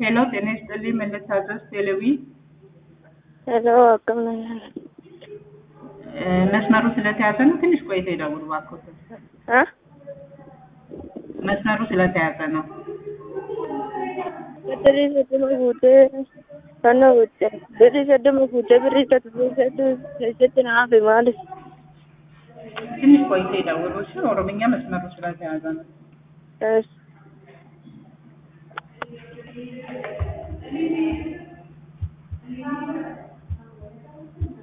ሄሎ ጤና ይስጥልኝ መለሳዘዝ ቴሌቪ ሄሎ akkam nagaan መስመሩ ስለተያዘ ነው። ትንሽ ቆይቶ ይደውሉ እባክዎት። አ መስመሩ ስለተያዘ ነው። birrii soddoma fuutee fannoo gocha birrii soddoma fuutee birrii tokko keessatti na hafe maaliif ትንሽ ቆይቶ ይደውሉ እሺ። ኦሮምኛ መስመሩ ስለተያዘ ነው። እሺ